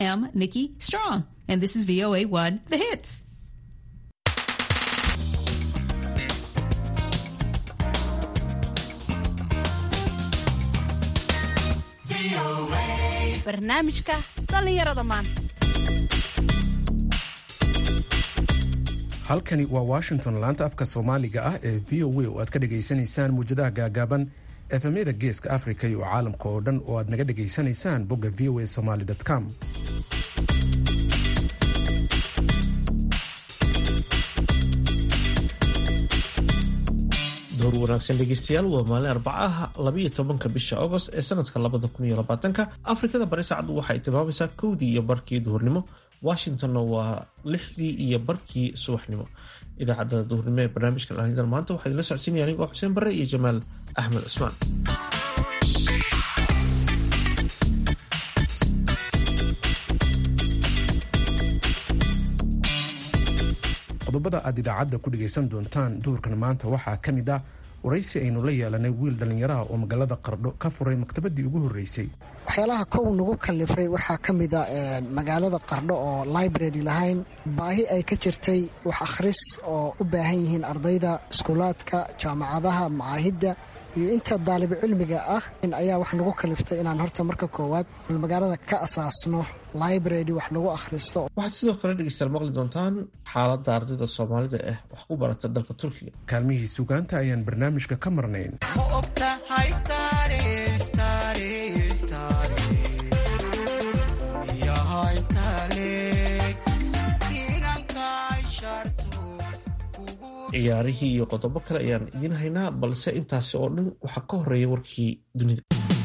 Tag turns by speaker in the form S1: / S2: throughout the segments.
S1: am Nikki Strong, and this is VOA1 The Hits.
S2: barnaamijka dhallinyarada maanta
S3: halkani waa washington laanta afka soomaaliga ah ee v o a oo aad ka dhagaysanaysaan muwjadaha gaagaaban efemyada geeska africa iyo caalamka oo dhan oo aad naga dhagaysanaysaan bogga v o a somaly com
S4: door wanaagsan dhegeystayaal waa maalin arbacaha labayo tobanka bisha agost ee sanadka labada kun iyo labaatanka afrikada bari saacaddu waxay tilmaamaysaa kowdii iyo barkii duhurnimo washingtonna waa lixdii iyo barkii subaxnimo idaacadda duhurnimo ee barnaamijka dhalinyada maanta waxaa idinla socodsiinaya anigoo xuseen bare iyo jamaal axmed cusmaan
S3: qodobada aad idaacadda ku dhegaysan doontaan duhurkan maanta waxaa ka mid ah waraysi aynu la yeelanay wiil dhallinyaraha oo magaalada qardho ka furay maktabadii ugu horreysay
S5: waxyaalaha kow nagu kallifay waxaa ka mid a magaalada qardho oo library lahayn baahi ay ka jirtay wax akhris oo u baahan yihiin ardayda iskuulaadka jaamacadaha macaahidda iyo inta daalibo cilmiga ah ayaa wax nagu kaliftay inaan horta marka koowaad magaalada ka asaasno library wax lagu akhristo
S4: waxaad sidoo kale dhegeystayaal maqli doontaan xaaladda ardayda soomaalida ah wax ku barata dalka turkiga
S3: kaalmihii sugaanta ayaan barnaamijka ka marnayn
S4: ciyaarihii iyo qodobo kale ayaan idiin haynaa balse intaasi oo dhan waxaa ka horeeya warkii dunida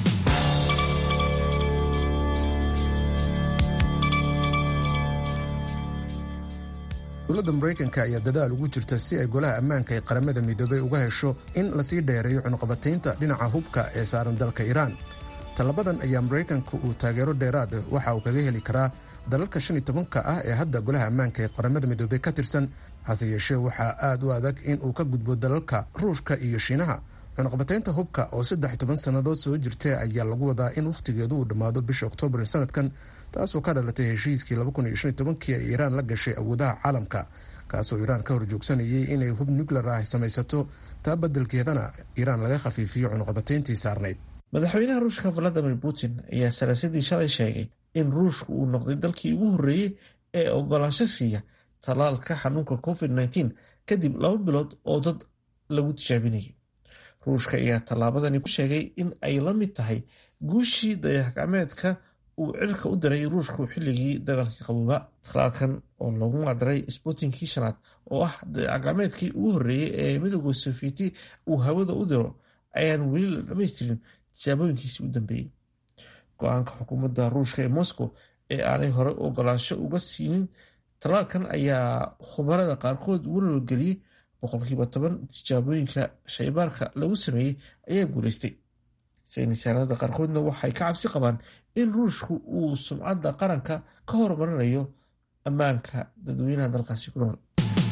S3: dowladda maraykanka ayaa dadaal ugu jirta si ay golaha ammaanka ee qaramada midoobay uga hesho in lasii dheereeyo cunuqabataynta dhinaca hubka ee saaran dalka iiraan tallabadan ayaa maraykanka uu taageero dheeraad waxa uu kaga heli karaa dalalka shan iyo tobanka ah ee hadda golaha ammaanka ee qaramada midoobey ka tirsan hase yeeshee waxaa aad u adag in uu ka gudbo dalalka ruushka iyo shiinaha cunuqbataynta hubka oo saddex toban sannadood soo jirtay ayaa lagu wadaa in wakhtigeedu uu dhammaado bisha oktoobar ee sanadkan taasoo ka dhalatay heshiiskii kii ee iiraan la gashay awoodaha caalamka kaasoo iiraan ka horjoogsanayay inay hub nuclear ah samaysato taa badelkeedana iiraan laga khafiifiyo cunuqbatayntii saarnayd
S4: madaxweynaha ruushka valadimir putin ayaa salaasadii shalay sheegay in ruushku uu noqday dalkii ugu horreeyey ee ogolaansho siiya tallaalka xanuunka covid -19 kadib laba bilood oo dad lagu tijaabinayay ruushka ayaa tallaabadani ku sheegay in ay la mid tahay guushii dayax-gacmeedka uu cirka u diray ruushku xilligii dagaalkii qabooba tallaalkan oo loogu macdaray spuutinkii shanaad oo ah dayax-gacmeedkii ugu horreeyey ee midooda sofieti uu hawada u diro ayaan weli la dhamaystirin tijaabooyinkiisii u dambeeyey go-aanka xukuumadda ruushka ee moscow ee aanay hore ogolaansho uga siinin tallaalkan ayaa khubarada qaarkood walwalgeliyey boqolkiiba toban tijaabooyinka shaybaarka lagu sameeyey ayaa guulaystay saynisaanada qaarkoodna waxay ka cabsi qabaan in ruushku uu sumcadda qaranka ka horumarinayo ammaanka dadweynaha dalkaasi ku nool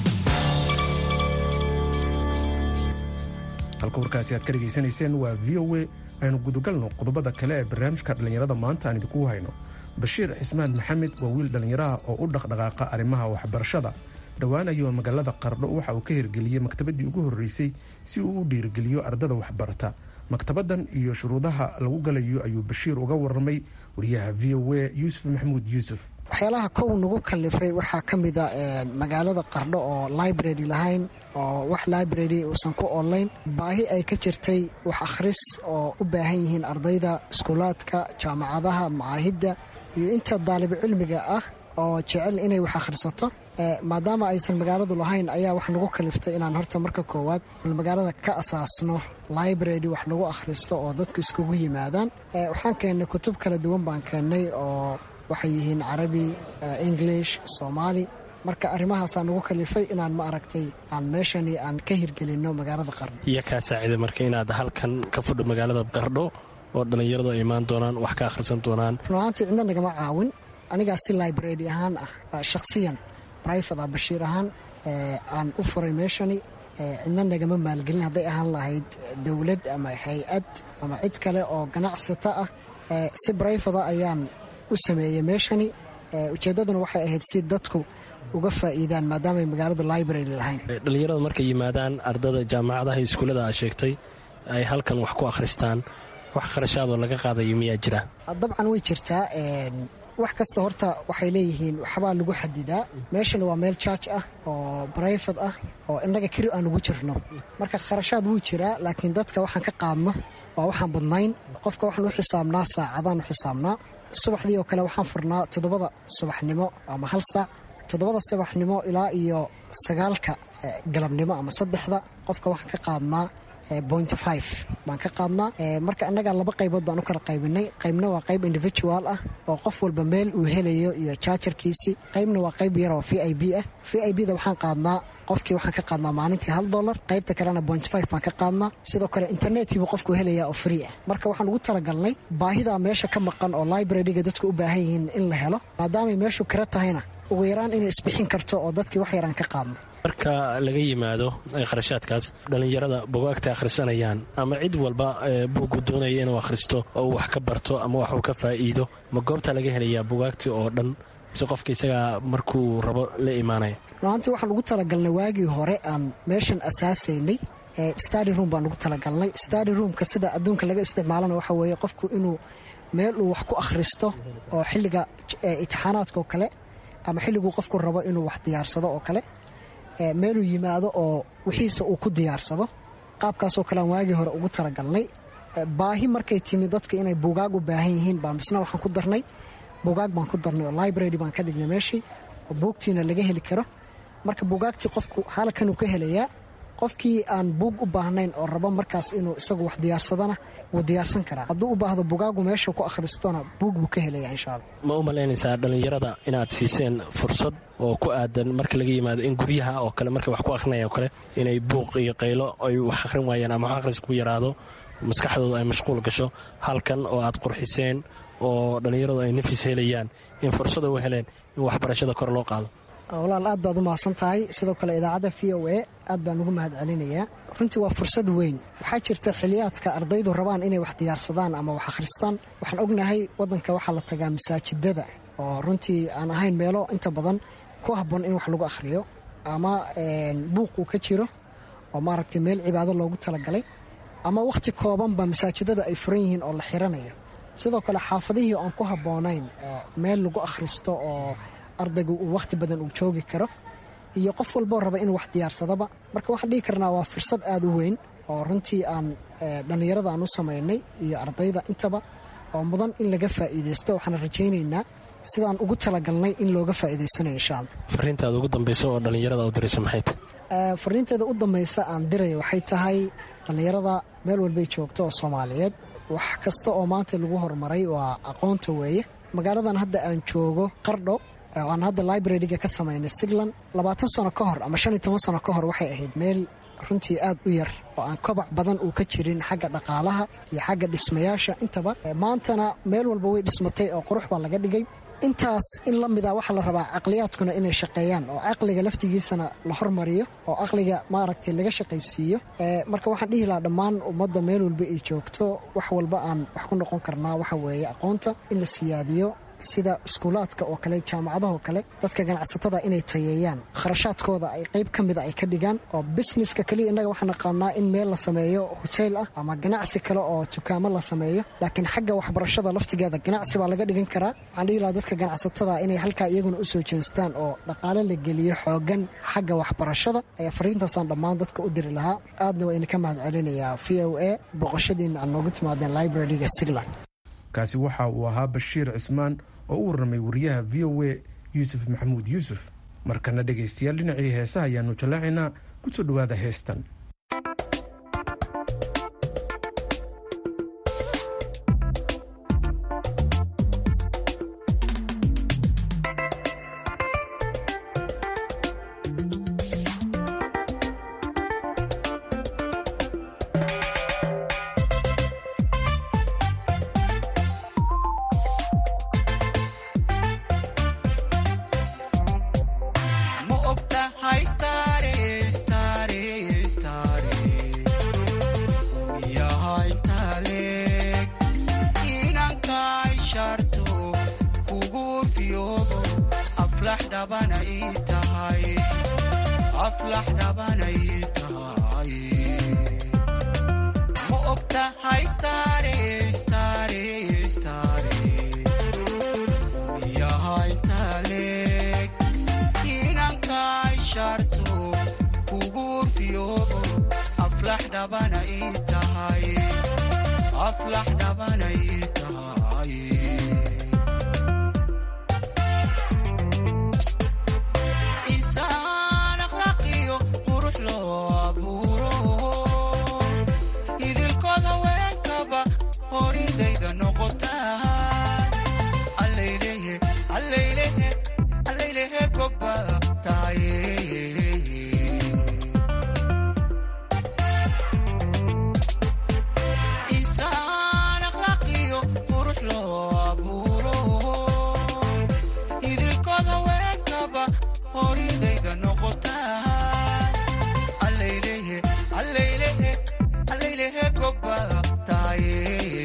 S3: halka warkaasi aad ka dhegaysanayseen waa v o a aynu gudagalno qodobada kale ee barnaamijka dhallinyarada maanta aan idinku hayno bashiir cismaan maxamed waa wiil dhallinyaraha oo u dhaqdhaqaaqa arrimaha waxbarashada dhowaan ayuu magaalada qardho waxa uu ka hirgeliyey maktabadii ugu horreysay si uu u dhiirigeliyo ardada waxbarata maktabadan iyo shuruudaha lagu galayo ayuu bashiir uga warramay wariyaha v o a yuusuf maxamuud yuusuf
S5: waxyaalaha kow nagu kallifay waxaa ka mid a magaalada qardho oo library lahayn oo wax library uusan ku online baahi ay ka jirtay wax akhris oo u baahan yihiin ardayda iskuulaadka jaamacadaha macaahidda iyo inta daalibo cilmiga ah oo jecel inay wax akhrisato maadaama aysan magaaladu lahayn ayaa wax nagu kaliftay inaan horta marka koowaad magaalada ka asaasno library wax lagu akhristo oo dadku iskugu yimaadaan waxaan keennay kutub kala duwan baan keennay oo waxay yihiin carabi english soomaali marka arrimahaasaa nagu kalifay inaan ma aragtay aan meeshani aan ka hirgelinno magaalada qardho
S6: iyo kaa saacida marka inaad halkan ka fudho magaalada qardho oo dhallinyaradu ay imaan doonaan wax ka akhrisan doonaan
S5: runahaantii cidna nagama caawin anigaa si library ahaan ah shakhsiyan brifat ah bashiir ahaan aan u furay meeshani cidna nagama maalgelin hadday ahaan lahayd dowlad ama hay-ad ama cid kale oo ganacsata ah si brifata ayaan u sameeyey meeshani ujeeddaduna waxay ahayd si dadku uga faa'iidaan maadaamay magaalada library lahayn
S6: dhallinyarada markay yimaadaan ardada jaamacadaha iyo iskuullada aa sheegtay ay halkan wax ku akhristaan wax kharashaadoo laga qaadayo miyaa jira
S5: dabcan way jirtaa wax kasta horta waxay leeyihiin waxbaa lagu xadidaa meeshana waa meel jaaj ah oo barayfad ah oo innaga keri aan ugu jirno marka kharashaad wuu jiraa laakiin dadka waxaan ka qaadno waa waxaan badnayn qofka waxaan u xisaabnaa saacadaan u xisaabnaa subaxdii oo kale waxaan furnaa toddobada subaxnimo ama hal saac toddobada subaxnimo ilaa iyo sagaalka galabnimo ama saddexda qofka waxaan ka qaadnaa point five baan ka qaadnaa marka innagaa laba qaybood baan u kala qaybinay qaybna waa qayb individual ah oo qof walba meel uu helayo iyo jaajarkiisii qaybna waa qayb yar oo v i b ah v i b da waxaan qaadnaa qofkii waxaan ka qaadnaa maalintii hal dolar qaybta kalena point five baan ka qaadnaa sidoo kale internetkiibuu qofku helayaa oo free ah marka waxaan ugu talagalnay baahidaa meesha ka maqan oo libraryga dadku u baahan yihiin in la helo maadaamay meeshu kira tahayna ugu yaraan inay isbixin karto oo dadkii wax yaraan ka qaadno
S6: marka laga yimaado kharashaadkaas dhallinyarada bugaagta akhrisanayaan ama cid walba buugu doonaya inuu akhristo oo uu wax ka barto ama waxuu ka faa'iido ma goobta laga helayaa bugaagtii oo dhan mise qofka isagaa markuu rabo la imaanaya
S5: runaantii waxaan ugu talagalnay waagii hore aan meeshan asaasaynay stadi room baan ugu talagalnay stadi roomka sida adduunka laga isticmaalana waxa weeye qofku inuu meel uu wax ku akhristo oo xilliga itixaanaadka oo kale ama xilliguu qofku rabo inuu wax diyaarsado oo kale meeluu yimaado oo wixiisa uu ku diyaarsado qaabkaasoo kale aan waagii hore ugu talagalnay baahi markay timi dadka inay buugaag u baahan yihiin baa misna waxaan ku darnay buugaag baan ku darnay oo library baan ka dhignay meeshii oo buugtiina laga heli karo marka buugaagtii qofku halkanuu ka helayaa qofkii aan buug u baahnayn oo rabo markaas inuu isagu wax diyaarsadana wuu diyaarsan karaa hadduu u baahdo bugaagu meesha ku akhristona buug buu ka helaya insha alla
S6: ma u malaynaysaa dhallinyarada inaad siiseen fursad oo ku aadan marka laga yimaado in guryaha oo kale markay wax ku akhrinaya oo kale inay buuq iyo qaylo ay wax akhrin waayaan ama wax akhris ku yaraado maskaxdooda ay mashquul gasho halkan oo aad qurxiseen oo dhallinyaradu ay nafis helayaan in fursada u heleen in waxbarashada kor loo qaado
S5: walaal aad baad u mahadsan tahay sidoo kale idaacadda v o a aad baan ugu mahad celinayaa runtii waa fursad weyn waxaa jirta xiliyaadka ardaydu rabaan inay wax diyaarsadaan ama wax akhristaan waxaan ognahay waddanka waxaa la tagaa masaajidada oo runtii aan ahayn meelo inta badan ku habboon in wax lagu akhriyo ama buuq uu ka jiro oo maaragtay meel cibaado loogu talagalay ama wakhti koobanba masaajidada ay furan yihiin oo la xiranayo sidoo kale xaafadihii aan ku habboonayn meel lagu akhristo oo ardaygu uu wakhti badan uu joogi karo iyo qof walboo raba inuu wax diyaarsadaba marka waxaan dhihi karnaa waa fursad aad u weyn oo runtii aan dhallinyarada aan u samaynay iyo ardayda intaba oo mudan in laga faa'iidaysto waxaan rajaynaynaa sidaan ugu talagalnay in looga faa'iidaysanayo insha alla
S6: fariintaada ugu dambaysa oo dhallinyarada u dirayso maxay tahay
S5: fariinteeda u dambaysa aan diraya waxay tahay dhallinyarada meel walbay joogto oo soomaaliyeed wax kasta oo maanta lagu horumaray waa aqoonta weeye magaaladan hadda aan joogo qardho aan hadda libraryga ka samaynay siglan labaatan sano ka hor ama shan iyo toban sano ka hor waxay ahayd meel runtii aad u yar oo aan kobac badan uu ka jirin xagga dhaqaalaha iyo xagga dhismayaasha intaba maantana meel walba way dhismatay oo qurux baa laga dhigay intaas in la mida waxaa la rabaa caqliyaadkuna inay shaqeeyaan oo caqliga laftigiisana la hormariyo oo caqliga maaragtay laga shaqaysiiyo marka waxaan dhihi lahaa dhammaan ummadda meel walba ay joogto wax walba aan wax ku noqon karnaa waxa weeye aqoonta in la siyaadiyo sida iskuulaadka oo kale jaamacadaha oo kale dadka ganacsatada inay tayeeyaan kharashaadkooda ay qayb ka mida ay ka dhigaan oo busineska keliya innaga waxaan naqaanaa in meel la sameeyo hoteel ah ama ganacsi kale oo dukaamo la sameeyo laakiin xagga waxbarashada laftigeeda ganacsi baa laga dhigan karaa waxaan dhihi lahaa dadka ganacsatada inay halkaa iyaguna u soo jeestaan oo dhaqaale la geliyo xoogan xagga waxbarashada ayaa fariintaasaan dhammaan dadka u diri lahaa aadna waa idinka mahad celinayaa v o a boqoshadiina aan noogu timaadeen libraryga sigland
S3: kaasi waxa uu ahaa bashiir cismaan oo u warramay wariyaha v o a yuusuf maxamuud yuusuf markana dhegaystayaal dhinacii heesaha ayaanu jallaacaynaa ku soo dhowaada heestan
S7: ma ogtahay stare stare aflax dhabana ii tahay aflax dhabana ii tahay ma ogtahay stare stare stare miyaha intaa leeg inankaay sharto kugu fiyoobo aflax dhabana ii tahay aflax dhabana ii tahay insaan akhlaaqiyo qurux loo abuuro idilkood haweenkaba horidayda noqota allaylehe allaylehe allaylehe goba tahaye insaan akhlaaqiyo qurux loo abuuro idilkood haweenkaba horidayda noqota allaylehe allaylehe allaylehe goba tahaye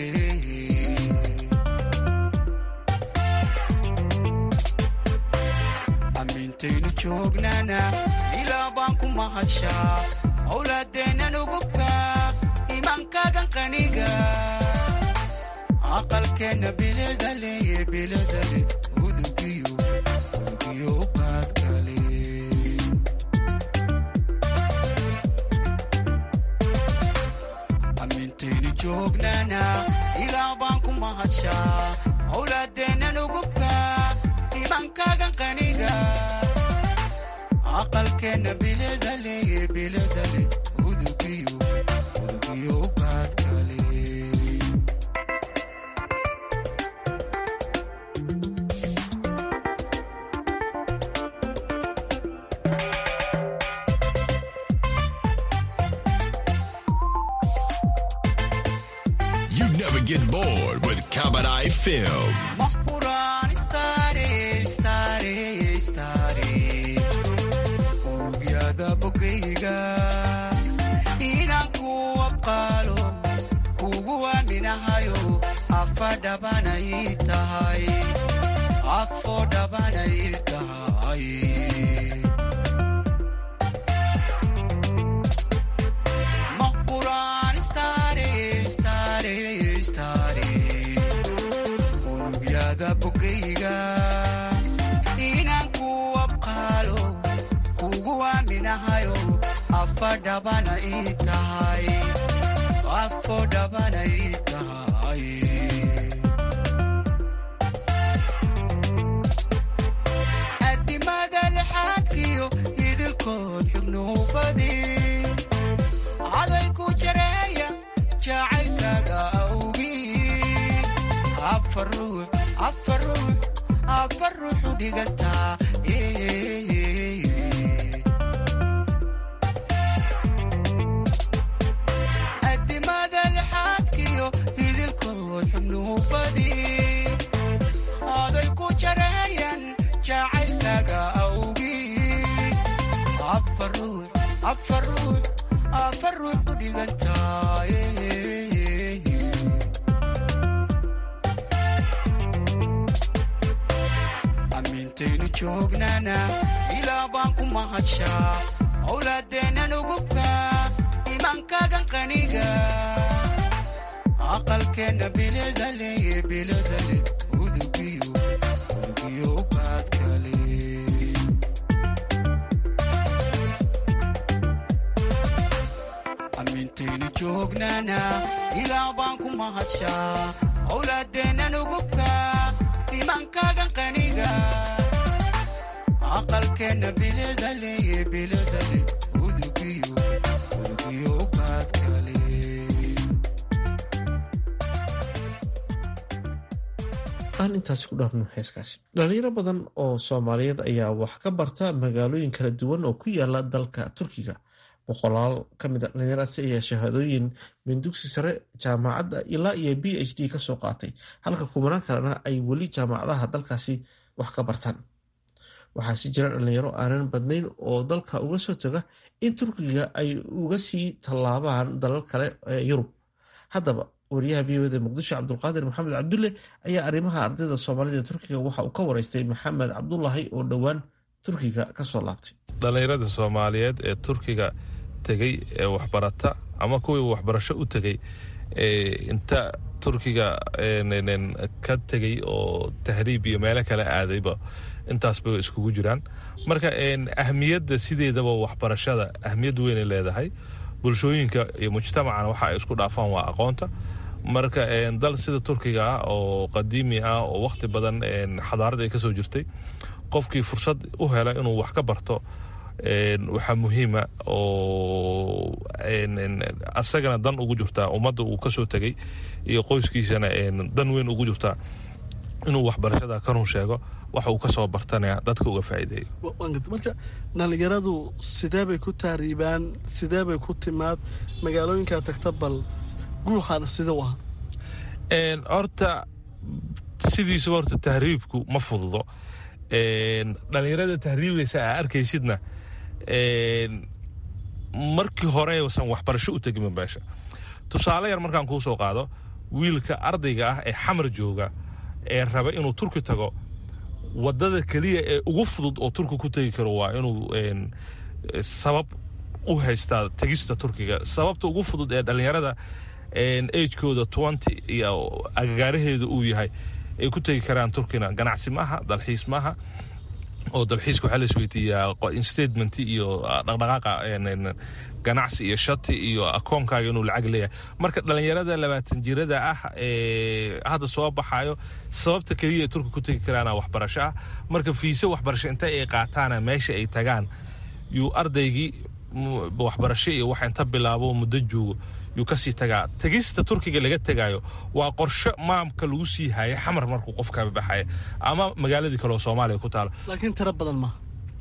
S7: amintaynu joognana ilaa baan ku mahadshaa owlaadeennan ugubka imaankagan qaniga aqalkeenna biladale biladale udugiyo udugiyo ubaadkale amintaynu joognana ilaa baan ku mahadshaa owlaadeennan ugubka imaankagan qaniga aqalkeenna biladale biladale udugiyo udugiyo ubaadkale
S8: You never get bored with Kabadai Film.
S7: Mahpuraan stare stare stare unugyada bogayga inaan ku aqaalo kugu aaminahayo afa dhabana ii tahay afo dhabana ii tahay Mahpuraan stare stare stare unugyada bogayga inaan ku abqaalo kugu aaminahayo afa dhabana ii tahay afo dhabana ii tahay adimada lixaadkiyo idilkood xubnuubadi caday ku jareeya jacaylkaaga awgii afar ruux afar ruux afar ruuxu dhigantaa adimada lixaadkiyo idilkood xubnuubadi aday ku jareeyan jacaylkaaga awgii afar ruux afar ruux afar ruux u dhigantaa amintaynu joognana ilaa baan ku mahadshaa owlaadeennan ugubka imaankagan qaniga aqalkeenna biladale biladale udugiyo udugiyo ubaadkale amintaynu joognana ilaa baan ku mahadshaa owlaadeennan ugubka imaankagan qaniga aqalkeenna biladale biladale udugiyo udugiyo ubaadkale
S4: aan intaasi ku dhaafno heeskaasi dhalinyaro badan oo soomaaliyeed ayaa wax ka barta magaalooyin kala duwan oo ku yaala dalka turkiga boqolaal ka mid a dhalinyaradaasi ayaa shahaadooyin min dugsi sare jaamacadda ilaa iyo b h d kasoo qaatay halka kubanaan kalena ay weli jaamacadaha dalkaasi wax ka bartaan waxaa si jira dhalinyaro aanan badnayn oo dalka uga soo taga in turkiga ay uga sii tallaabaan dalal kale ee yurub haddaba wariyaha v oda muqdisho cabdulqaadir maxamed cabdulle ayaa arrimaha ardayda soomaalida turkiga waxa uu ka wareystay maxamed cabdulahi oo dhowaan turkiga kasoo laabtay
S9: dhallinyarada soomaaliyeed ee turkiga tegey ee waxbarata ama kuwii waxbarasho u tegey inta turkiga ka tegey oo tahriib iyo meelo kale aadayba intaasba iskugu jiraan marka ahmiyadda sideedaba waxbarashada ahmiyad weynay leedahay bulshooyinka iyo mujtamacana waxa ay isku dhaafaan waa aqoonta marka dal sida turkiga ah oo qadiimi ah oo wakhti badan xadaarad ay kasoo jirtay qofkii fursad u hela inuu wax ka barto waxaa muhiima oo asagana dan ugu jirtaa ummadda uu kasoo tegey iyo qoyskiisana dan weyn ugu jirtaa inuu waxbarashada ka run sheego waxa uu kasoo bartana dadka uga faa'iideeyo
S10: marka dhallinyaradu sidee bay ku taariibaan sidee bay ku timaad magaalooyinkaa tagta bal guuxaana sida u ahaa
S9: horta sidiisuba horta tahriibku ma fududo dhallinyarada tahriibaysa aa arkaysidna markii horeusan waxbarasho u tegin meesha tusaale yar markaan kuu soo qaado wiilka ardayga ah ee xamar jooga ee raba inuu turki tago wadada keliya ee ugu fudud oo turki ku tegi karo waa inuu sabab u haystaa tegista turkiga sababta ugu fudud ee dhallinyarada agekooda twenty iyo agagaaraheeda uu yahay ay ku tegi karaan turkina ganacsi maaha dalxiis maaha oo dalxiiska waxaa la isweydiiyaa statement iyo dhaqdhaqaaqa ganacsi iyo shati iyo akoonkaaga inuu lacag leeyahay marka dhallinyarada labaatan jirada ah ee hadda soo baxayo sababta keliya ay turki ku tegi karaana waxbarasho ah marka fiise waxbarasho inta ay qaataana meesha ay tagaan yuu ardaygii waxbarasho iyo wax inta bilaabo muddo joogo yuu kasii tagaa tegista turkiga laga tegaayo waa qorsho maamka lagu sii haya xamar markuu qofka baxaya ama magaaladii kaleoo soomaaliya ku taalo
S10: laakiin tiro badan maaha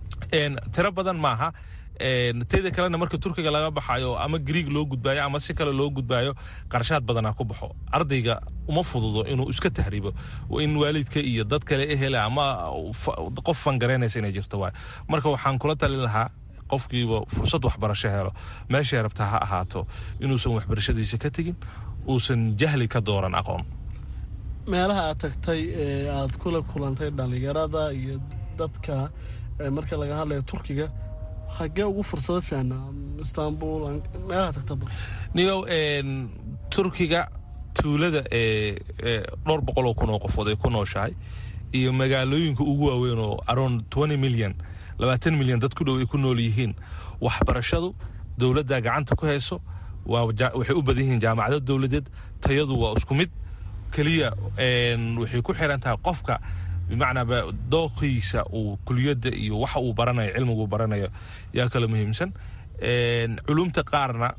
S9: tiro badan maaha teeda kalena marka turkiga laga baxayo ama griig loo gudbaayo ama si kale loo gudbaayo qarshaad badanaa ku baxo ardayga uma fududo inuu iska tahriibo in waalidka iyo dad kale ehela ama qof fangaraynaysa inay jirto waay marka waxaan kula talin lahaa qofkiiba fursad waxbarasho helo meeshay rabtaa ha ahaato inuusan waxbarashadiisa ka tegin uusan jahli ka dooran aqoon
S10: meelaha aad tagtay ee aad kula kulantay dhallinyarada iyo dadka marka laga hadlayo turkiga xagee ugu fursado fiicnaa istanbul meelaha tagtaba
S9: niyow turkiga tuulada ee dhowr boqoloo kun oo qofood ay ku nooshahay iyo magaalooyinka ugu waaweyn oo around twenty million labaatan milyan dad ku dhow ay ku nool yihiin waxbarashadu dowladda gacanta ku hayso waxay u badan yihiin jaamacado dowladeed tayadu waa isku mid keliya waxay ku xiran tahay qofka bimacnaa dooqiisa uu kuliyadda iyo waxa uu baranayo cilmigu baranayo yaa kala muhiimsan culumta qaarna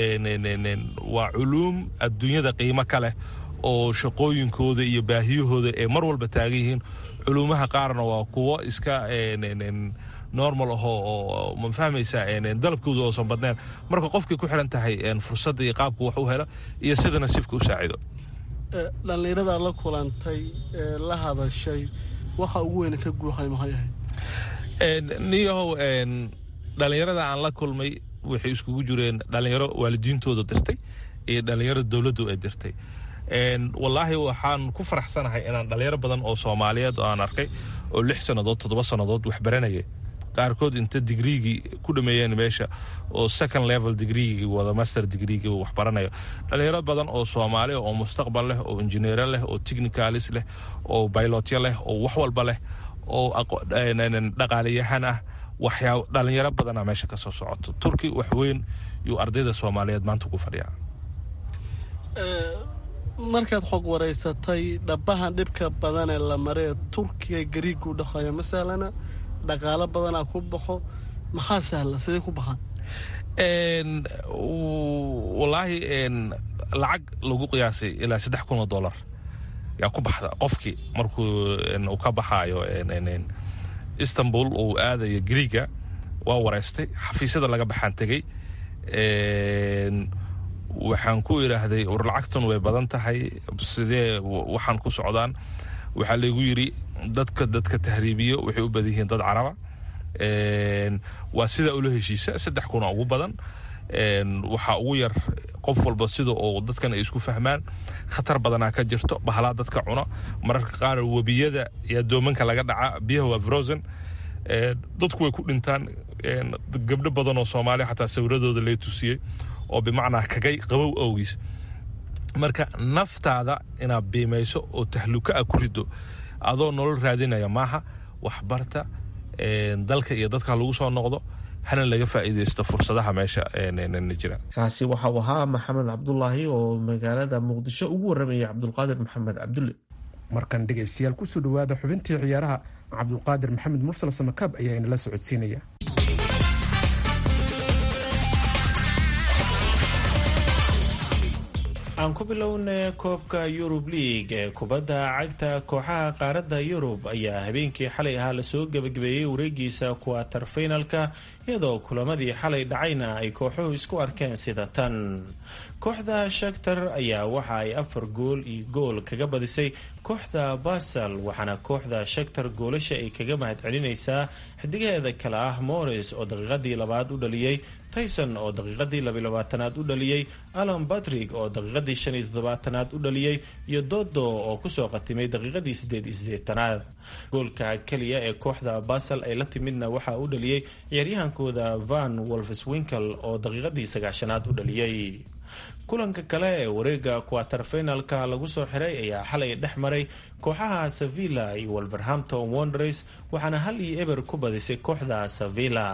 S9: waa culuum adduunyada qiimo ka leh oo shaqooyinkooda iyo baahiyahooda ee mar walba taagan yihiin culuumaha qaarna waa kuwo iska normal ahoo oo ma fahmaysaa dalabkooda oosan badnayn marka qofkay ku xiran tahay fursadda iyo qaabku wax u helo iyo sida nasiibka u saacido
S10: dhallinyaradaad la kulantay ee la hadashay waxa ugu weyna ka guuxay maxay ahayd
S9: niyahow dhallinyarada aan la kulmay waxay iskugu jireen dhallinyaro waalidiintooda dirtay iyo dhallinyaro dowladdu ay dirtay wallaahi waxaan ku faraxsanahay inaan dhallinyaro badan oo soomaaliyeed oo aan arkay oo lix sannadood toddoba sannadood wax baranayay qaarkood inta digriigii ku dhameeyeen meesha oo second level digriigii wada master digriigii wax baranayo dhalinyaro badan oo soomaali oo mustaqbal leh oo injineero leh oo technicalis leh oo baylotyo leh oo wax walba leh oo dhaqaalayahan ah waxyaa dhalinyaro badana meesha ka soo socoto turki wax weyn yuu ardayda soomaaliyeed maanta ku fadhiyaa
S10: markaad xog waraysatay dhabahan dhibka badan ee la maree turkiga gariiga u dhaqayo masalana dhaqaalo badanaa ku baxo maxaa sahla sidee ku baxaan
S9: wallaahi lacag lagu qiyaasay ilaa saddex kun oo dollar yaa ku baxda qofkii markuu uu ka baxaayo istanbul uu aadayo griiga waa wareystay xafiisyada laga baxaan tegey waxaan ku idhaahday war lacagtan way badan tahay sidee waxaan ku socdaan waxaa laygu yidhi dadka dadka tahriibiyo waxay u badan yihiin dad caraba waa sidaa ula heshiisa saddex kuna ugu badan waxaa ugu yar qof walba sida oo dadkan ay isku fahmaan khatar badanaa ka jirto bahalaa dadka cuno mararka qaar webiyada iyo doomanka laga dhaca biyaha waa frozen dadku way ku dhintaan gabdho badan oo soomaaliya xataa sawiradooda lay tusiyey oo bimacnaa kagay qabow awgiis marka naftaada inaad biimayso oo tahluka a ku rido adoo nolol raadinaya maaha waxbarta dalka iyo dadka lagu soo noqdo hana laga faa'iidaysto fursadaha meesha jira
S4: kaasi waxa uu ahaa maxamed cabdulaahi oo magaalada muqdisho ugu waramayay cabdulqaadir maxamed cabdulle
S3: markan dhegaystayaal kusoo dhawaada xubintii ciyaaraha cabdulqaadir maxamed mursal samakaab ayaa inala socodsiinaya
S11: aan ku bilowna koobka yurub league ee kubadda cagta kooxaha qaaradda yurub ayaa habeenkii xalay ahaa lasoo gebagabeeyey wareegiisa kuwatar finalka iyadoo kulamadii xalay dhacayna ay kooxuhu isku arkeen sida tan kooxda shaktar ayaa waxa ay afar gool iyo gool kaga badisay kooxda basal waxaana kooxda shaktar goolasha ay kaga mahadcelinaysaa xidigaheeda kale ah morris oo daqiiqadii labaad u dhaliyey tyson oo daqiiqadii labaylabaatanaad u dhaliyey alan batrig oo daqiiqadii shan iyo toddobaatanaad u dhaliyey iyo dodo oo kusoo qatimay daqiiqadii sideed iyo sideetanaad goolka keliya ee kooxda basal ay la timidna waxaa u dhaliyey ciyaaryahankooda van wolfswinkel oo daqiiqadii sagaashanaad u dhaliyey kulanka kale ee wareega kuwatar finalka lagu soo xiray ayaa xalay dhex maray kooxaha sevilla iyo wolverhampton wonders waxaana hal iyo eber ku badisay kooxda sevilla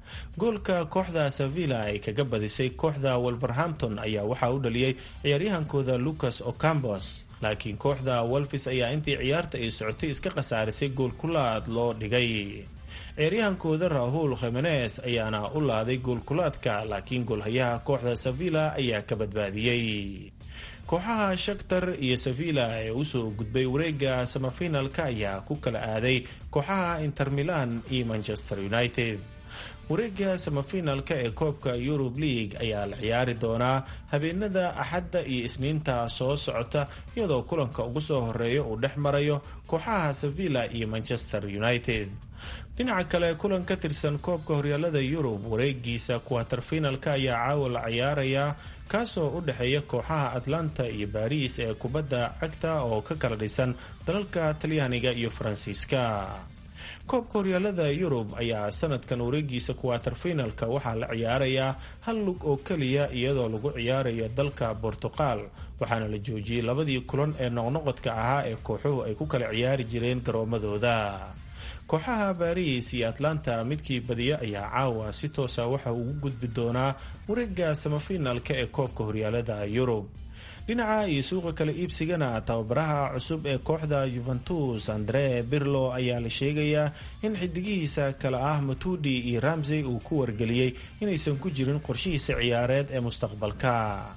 S11: goolka kooxda sevilla ay kaga badisay kooxda wolverhampton ayaa waxaa u dhaliyey ciyaaryahankooda lucas ocampos laakiin kooxda wolfis ayaa intii ciyaarta ay socotay iska khasaarisay gool kulaad loo dhigay ciyaaryahankooda rahul khimenes ayaana u laaday goolkulaadka laakiin goolhayaha kooxda sevilla ayaa ka badbaadiyey kooxaha shaktar iyo sevilla ee usoo gudbay wareega samafinalka ayaa ku kala aaday kooxaha inter milan iyo manchester united wareega samafinalka ee koobka yurub league ayaa la ciyaari doonaa habeenada axadda iyo isniinta soo socota iyadoo kulanka ugu soo horeeya uu dhex marayo kooxaha sevilla iyo manchester united dhinaca kale kulan ka tirsan koobka horyaalada yurub wareegiisa kuwatar finalka ayaa caawa la ciyaarayaa kaasoo u dhexeeya kooxaha atlanta iyo baris ee kubadda cagta oo ka kala dhisan dalalka talyaaniga iyo faransiiska koobka horyaalada yurub ayaa sanadkan wareegiisa kuwatar finalka waxaa la ciyaarayaa hal lug oo keliya iyadoo lagu ciyaarayo dalka bortuqal waxaana la joojiyey labadii kulan ee noqnoqodka ahaa ee kooxuhu ay ku kala ciyaari jireen garoomadooda kooxaha baris iyo atlanta midkii badiya ayaa caawa si toosa waxa uu ugu gudbi doonaa wareega samafinalka ee koobka horyaalada yurub dhinaca iyo suuqa kala iibsigana tababaraha cusub ee kooxda yuventus andre birlo ayaa la sheegayaa in xidigihiisa kale ah matudi iyo ramsey uu ku wargeliyey inaysan ku jirin qorshihiisa ciyaareed ee mustaqbalka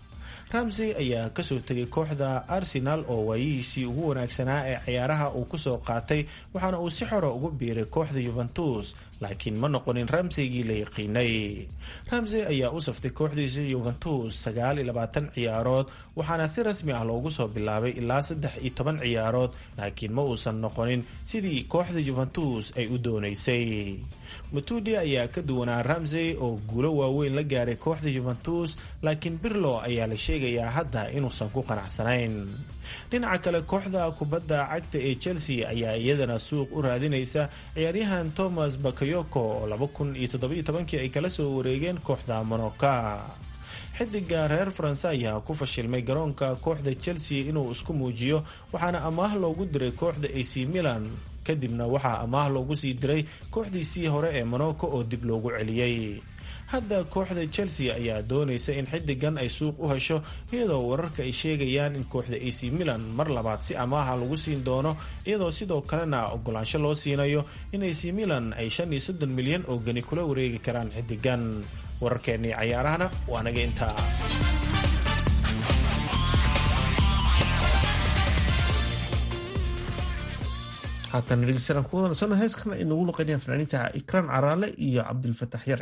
S11: ramsey ayaa kasoo tegay kooxda arsenal oo waayihiisii ugu wanaagsanaa ee ciyaaraha uu kusoo qaatay waxaana uu si xora ugu biiray kooxda yuventus laakiin ma noqonin ramseygii la yaqiinay ramsey ayaa u saftay kooxdiisa yuventus sagaal iyo labaatan ciyaarood waxaana si rasmi ah loogu soo bilaabay ilaa saddex iyo toban ciyaarood laakiin ma uusan noqonin sidii kooxda yuventus ay u doonaysay matudi ayaa ka duwanaa ramsey oo guulo waaweyn la gaaray kooxda yuventus laakiin birlo ayaa la sheegayaa hadda inuusan ku qanacsanayn dhinaca kale kooxda kubadda cagta ee chelsea ayaa iyadana suuq u raadinaysa ciyaaryahan thomas bakayoko oo laba kun iyo toddobiyo tobankii ay kala soo wareegeen kooxda monoka xidiga reer faranse ayaa ku fashilmay garoonka kooxda chelsea inuu isku muujiyo waxaana amaah loogu diray kooxda ac milan kadibna waxaa amaah loogu sii diray kooxdiisii hore ee monaco oo dib loogu celiyey hadda kooxda chelsea ayaa doonaysa in xidigan ay suuq u hesho iyadoo wararka ay sheegayaan in kooxda ac milan mar labaad si amaaha lagu siin doono iyadoo sidoo kalena ogolaansho loo siinayo in ac milan ay shan iyo soddon milyan oo geni kula wareegi karaan xidigan wararkeennii cayaarahana waa naga intaa
S4: haatan dhegeystayaal ku wadansano heeskan ay nagu luqeynayaan fanaaniinta ikraan caraale iyo cabdilfatax yare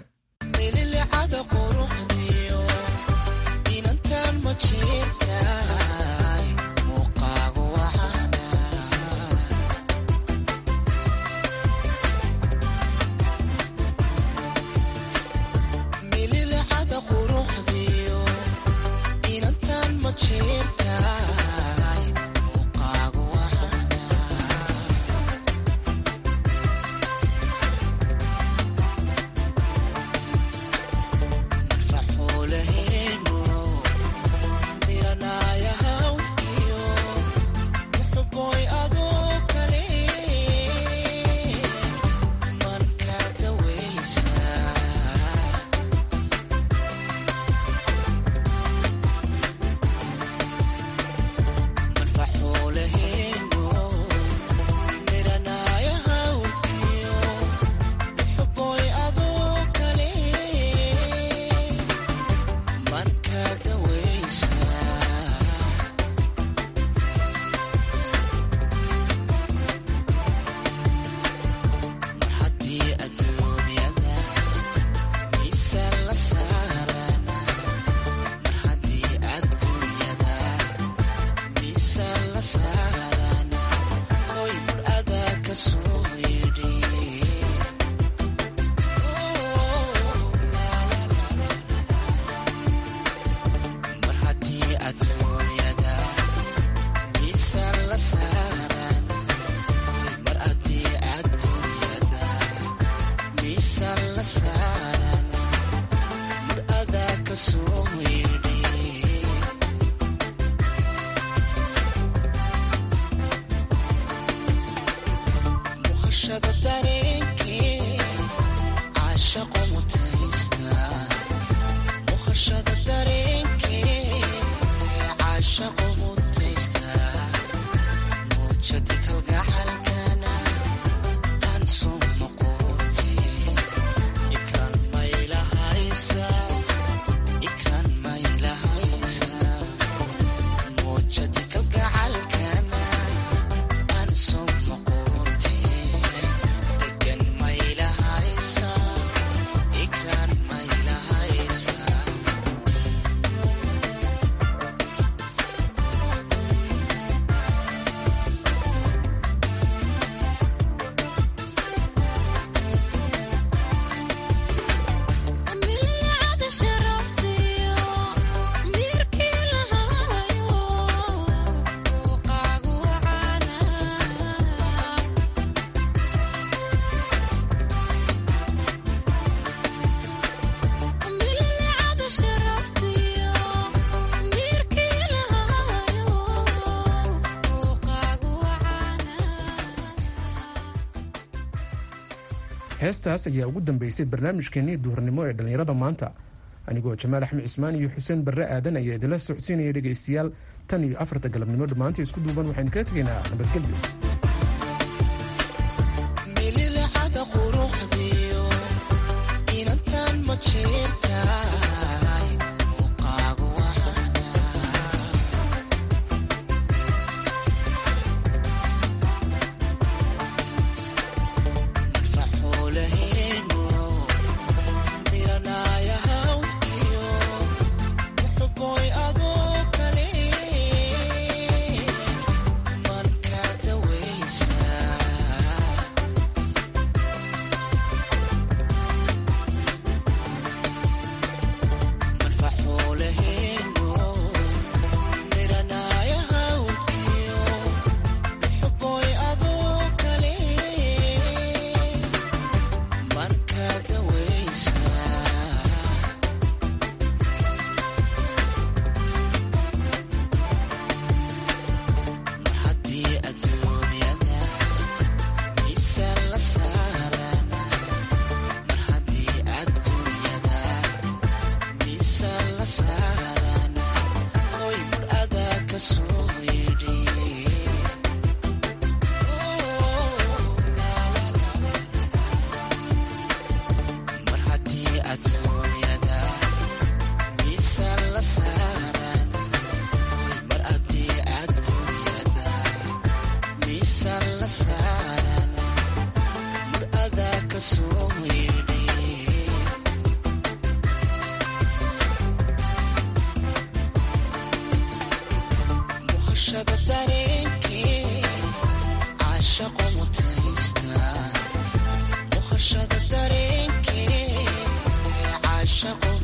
S7: saaran mar adaa ka soo weydhi muhashada dareenkee caashaqo mutaysta muhashada dareenkee caashaqo mutaysta muujadi kalgacalkana aan soo noqote ikran maylahaysa ikran maylahaysa muujadi kalgacalkana aan soo noqote degan maylahaysa ikran maylahaysa
S12: milcada sharaftiyo mirkii lahayo muuqaagu wacana milcada sharaftiyo mirkii lahayo muuqaagu wacana
S3: heestaas ayaa ugu dambeysay barnaamijkeenii duhurnimo ee dhallinyarada maanta anigoo jamaal axmed cismaan iyo xuseen barre aadan ayaa idinla socodsiinaya dhegaystayaal tan iyo afarta galabnimo dhammaantii isku duuban waxaynu kaga tegaynaa nabadgelyo
S7: mililacada quruxdiyo inantan ma jeertahay muuqaagu wacana marfaxoolaheeno miranaya hawdkiyo muxuboy adoo kale marka dawaysa marfaxoolaheeno miranaya hawdkiyo muxuboy adoo kale marka dawaysa mar haddii adduunyada miisaan la saaran mar haddii adduunyada miisaan la saaran hoy mar adaa ka soo yidhi mar haddii adduunyada miisaan la saaran mar haddii adduunyada miisaan la saaran mar adaa ka soo yidhi muhashada dareenkee caashaqo mutaysta muhashada dareenkee caashaqo